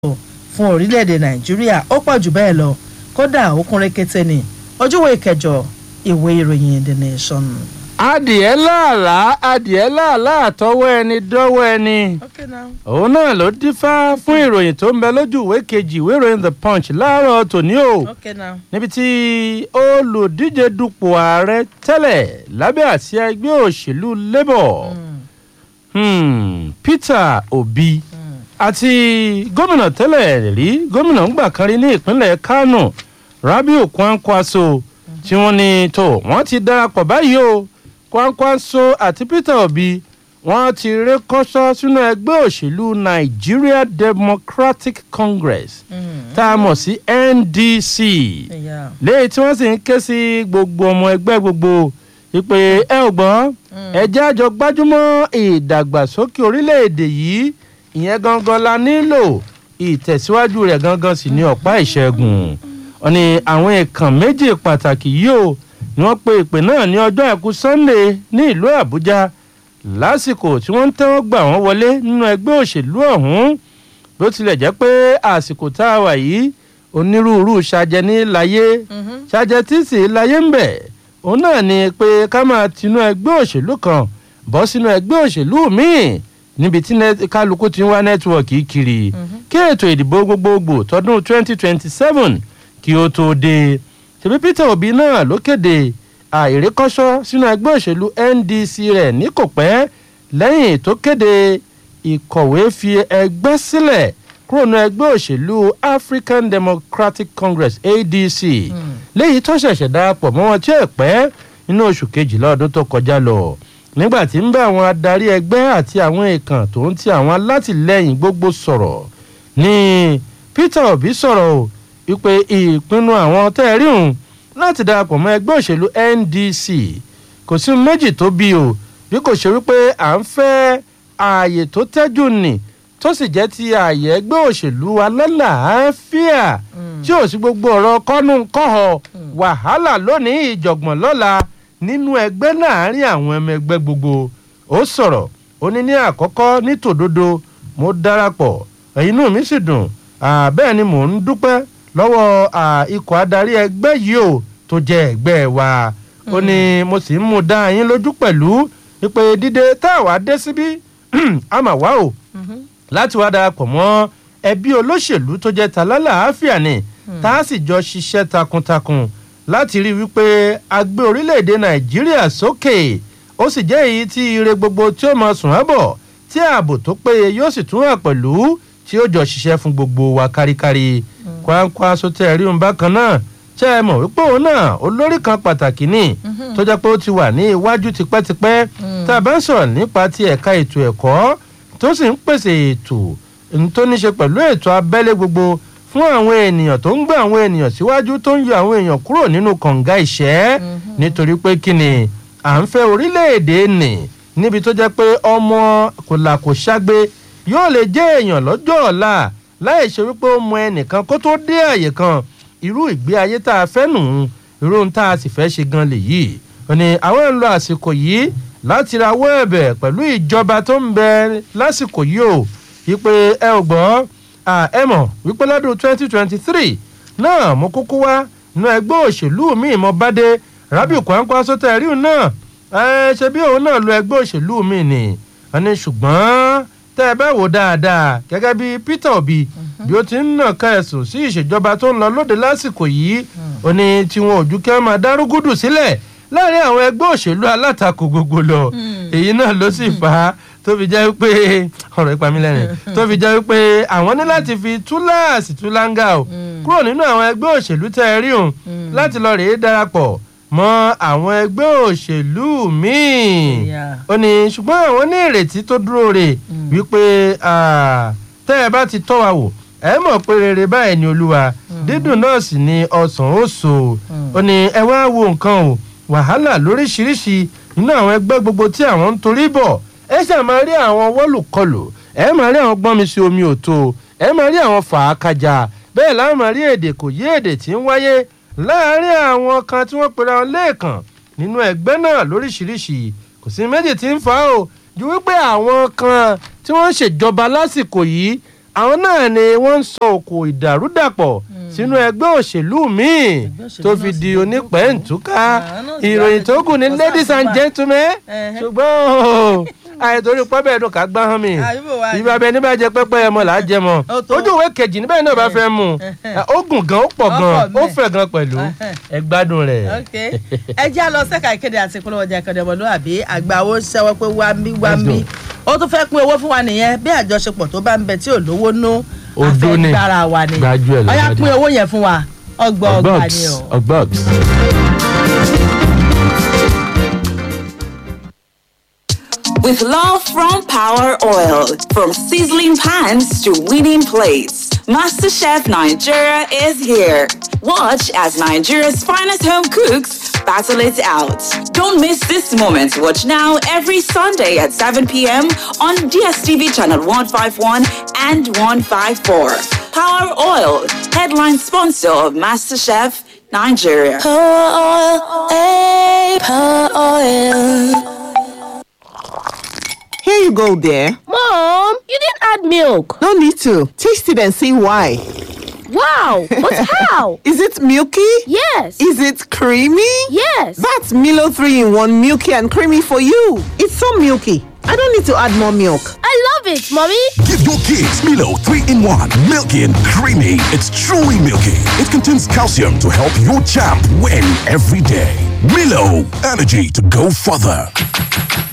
fún orílẹ̀-èdè nàìjíríà ó pọ̀ jù bẹ́ẹ̀ lọ kódà ó kún rékété ní ojúwe ìkẹjọ ìwé ìròyìn the nation. adìẹ láàlá adìẹ láàlá àtọwọ́ ẹni dọ́wọ́ ẹni okay now. òun náà ló dífá fún ìròyìn tó ń bẹ lójú ìwé kejì ìwé ìròyìn the punch láàárọ̀ tòní o okay now. níbi tí olùdíje dupò ààrẹ tẹ́lẹ̀ lábẹ́ àsíá ẹgbẹ́ òṣèlú labour hmm, peter obi àti gómìnà tẹ́lẹ̀ rí gómìnà ńgbà kan rí ní ìpínlẹ̀ kánò rabiu kwankwaso tí wọ́n ní tó wọ́n ti darapọ̀ báyìí o kwankwaso àti peter obi wọ́n ti ré kọ́sọ́ sínú ẹgbẹ́ òṣèlú nigeria democratic congress tá a mọ̀ sí ndc Yeah. léyìí tí wọ́n sì ń ké sí gbogbo ọmọ ẹgbẹ́ gbogbo ìpè ẹ ò gbọ́n ẹjẹ́ àjọ gbájúmọ́ ìdàgbàsókè orílẹ̀-èdè yìí ìyẹn gangan la nílò ìtẹ̀síwájú rẹ̀ gangan sì ní ọ̀pá ìṣẹ́gun wọn ni àwọn ìkàn méjì pàtàkì yìí o ni wọ́n pe ìpè náà ní ọjọ́ àìkú sunday ní ìlú àbújá lásìkò tí wọ́n ń tẹ́wọ́ gbà wọ́n wọlé nínú ẹgbẹ́ òṣèlú ọ̀hún bó tilẹ̀ jẹ́ pé àsìkò tá a wà yìí onírúurú ṣàjẹ ní láyé ṣàjẹ tí sì láyé ń bẹ̀ òun náà ni pé ká máa tinú ẹgbẹ́ òṣèlú kan bọ́ sínú ẹgbẹ́ òṣèlú míì níbi tí net- kálukú ti ń wá nẹ́tíwọ̀kì kiri kí ètò ìdìbò gbogbogbò tọdún 2027 kí ó tó dé ṣèbí peter obi náà ló kéde àìrékọ́ṣọ́ sínú ẹgbẹ́ òṣèlú ndc rẹ̀ ní kò pẹ́ lẹ́yìn tó kéde ìkọ̀wé fi ẹgbẹ́ sílẹ̀ kúrò ní ẹgbẹ́ òṣèlú african democratic congress adc léyìí tó ṣẹ̀ṣẹ̀ darapọ̀ mọ́ wọn tí ẹ̀ pẹ́ nínú oṣù kejìlá ọdún tó kọjá lọ nígbà tí ń bá àwọn adarí ẹgbẹ́ àti àwọn èèkàn tó ń ti àwọn alátìlẹyìn gbogbo sọ̀rọ̀ ní peter obi sọ̀rọ̀ o wípé ìpinnu àwọn tẹ́ ẹ rí òun láti darapọ̀ mọ́ ẹgbẹ́ òṣèlú ndc kò sí méjì tó bí o bí kò ṣe wípé à ń fẹ́ ààyè tó tẹ́jú nì tó sì jẹ́ ti ààyè ẹgbẹ́ òṣèlú alálàáfíà tí ò sí gbogbo ọ̀rọ̀ kọ́nù kọ́họ wàhálà lónìí ìjọ̀gbọ̀n lọ́la nínú ẹgbẹ́ láàrin àwọn ẹmọ ẹgbẹ́ gbogbo ó sọ̀rọ̀ ó ní ní àkọ́kọ́ ní tòdodo mo darapọ̀ inú mi sì dùn Ah, bẹ́ẹ̀ ni mò ń dúpẹ́ lọ́wọ́ ah, ikọ̀ adarí ẹgbẹ́ yìí o tó jẹ́ ẹgbẹ́ wa ó ní mo sì ń mú dá yín lójú pẹ̀lú wípé dídé tá a wá dé síbí a mà wá o láti wá darapọ̀ mọ́ ẹbí olóṣèlú tó jẹ́ ta lálàáfíà ni tá a sì jọ ṣiṣẹ́ takuntakun láti rí wípé a gbé orílẹ̀-èdè nàìjíríà sókè ó sì jẹ́ èyí tí ire gbogbo tí ó máa sùn ábọ̀ tí ààbò tó péye yóò sì tún hàn pẹ̀lú tí ó jọ ṣiṣẹ́ fún gbogbo wa káríkárí kwankwa sotẹ́ rí òun bákan náà ṣe é mọ̀ wípé òun náà olórí kan pàtàkì ní tó jẹ́ pé ó ti wà ní iwájú tipẹ́tipẹ́ tá a bá ń sọ̀rọ̀ nípa ti ẹ̀ka ètò ẹ̀kọ́ tó sì ń pèsè ètò n tó ní ṣe pẹ̀lú ètò abẹ́lé gbogbo fún àwọn ènìyàn tó ń gbé àwọn ènìyàn síwájú tó ń yọ àwọn èèyàn kúrò nínú kànga ìṣẹ́ nítorí pé kí ni à ń fẹ́ orílẹ̀-èdè nì níbi tó jẹ́ pé ọmọ kò là kò ṣàgbé yóò lè jẹ́ èèyàn lọ́jọ́ ọ̀la láì ṣe wípé ó mọ ẹnìkan kó tó dé àyè kan irú ìgbé ayé tá a fẹ́ nù ún irú ohun tá a sì fẹ́ ṣe gan lèyí ò ní àwọn ń lo àsìkò yìí láti rawọ́ ẹ̀bẹ̀ pẹ̀lú ìjọba tó ń bẹ lásìkò yìí o wípé ẹ ò gbọ́ à, ẹ mọ̀ wípé lọ́dún twenty twenty three náà mo kúkú wá nu ẹgbẹ́ òṣèlú mi mo bá dé rabiu kwankwa sọtẹ ríu náà ẹ ṣe bí òun náà lo ẹgbẹ́ òṣèlú mi ni wọn ní ṣùgbọ́n tẹ́ ẹ bá wò dáadáa gẹ́gẹ́ bí peter obi bí ó ti ń nà ká ẹ̀sùn sí ìṣèjọba tó ń lọ lóde lásìkò yìí ó ní tiwọn ò ju kí wọ́n máa dárúgúdù sílẹ̀ láàrin àwọn ẹgbẹ́ òṣèlú alátakò gbogbo lọ èyí náà ló sì fà á tó fi jẹ́ pé ọ̀rọ̀ ìpamí lẹ́rìn tó fi jẹ́ pé àwọn ní láti fi túláàsì túláńgà o kúrò nínú àwọn ẹgbẹ́ òṣèlú tẹ́ ẹ rí òun láti lọ rèé darapọ̀ mọ́ àwọn ẹgbẹ́ òṣèlú míì Yeah. ó ní ṣùgbọ́n àwọn ní ìrètí tó dúró rè wípé ah, tẹ́ ẹ bá ti tọ́ wa wò ẹ mọ̀ pé rere báyìí ni olúwa dídùn náà sì ni ọsàn ó so ó ní ẹ wá wo nǹkan o wàhálà lóríṣiríṣi nínú àwọn ẹgbẹ́ gbogbo tí àwọn ń torí bọ̀ ẹ ṣáà máa rí àwọn wọ́lùkọlù ẹ máa rí àwọn gbọ́nmi sí omi òtó ẹ máa rí àwọn fàákàjà bẹ́ẹ̀ láwọn máa rí èdè kò yé èdè tí ń wáyé láàárín àwọn kan tí wọ́n pera wọn lẹ́ẹ̀kan nínú ẹgbẹ́ náà lóríṣiríṣi kò sí méjì tí ń fa o ju wípé àwọn kan tí wọ́n ń ṣèjọba lásìkò yìí àwọn náà ni wọ́n ń sọ òkò ìdàrúdàpọ̀ sínú ẹgbẹ́ òṣèlú míì Ẹgbẹ́ òṣèlú tó náà fi sì di ló onípẹ̀ǹtúká Àwọn náà sì ìròyìn wá tó ní kù ní kò ladies and sáà gentlemen Ẹhẹ́. ṣùgbọ́n o, àìtorí pọ́bẹ́ ẹ̀dùn ká gbá hàn mí Àyùbọ̀ wa ni. ìbá bẹ níbà jẹ pẹ́pẹ́ ẹmọ là á jẹ mọ́ Ó tó. ojú ìwé kejì níbẹ̀ náà bá fẹ́ mu ó gùn gan ó pọ̀ Ó gan pọ̀ ó bẹ́ẹ̀. fẹ̀ gan pẹ̀lú Ẹhẹ́. ẹ gbádùn rẹ̀. ok ẹ já lọ sẹ́ka ìkéde àti ìpolówó ọjà ìkànnì ọmọlúwàbí àgbà owó ṣẹ́wọ́ pé wá mí wá Let's mí go. ó tún fẹ́ pín owó fún wa nìyẹn bí àjọṣepọ̀ tó bá ń bẹ tí ò lówó nú Odó ni. afẹ́gbára wa ni Gbájú ẹ̀ ọyá lọ́wọ́ pín dé. owó yẹn fún wa ọgbà ọgbà ni o. ọgbọ́gs. With love from Power Oil, from sizzling pans to winning plates, MasterChef Nigeria is here. Watch as Nigeria's finest home cooks battle it out. Don't miss this moment. Watch now every Sunday at 7 p.m. on DSTV channel 151 and 154. Power Oil, headline sponsor of MasterChef Nigeria. Here you go, dear. Mom, you didn't add milk. No need to. Taste it and see why. Wow, but how? Is it milky? Yes. Is it creamy? Yes. That's Milo 3 in 1 milky and creamy for you. It's so milky. I don't need to add more milk. I love it, Mommy. Give your kids Milo 3 in 1. Milky and creamy. It's truly milky. It contains calcium to help your champ win every day. Milo, energy to go further.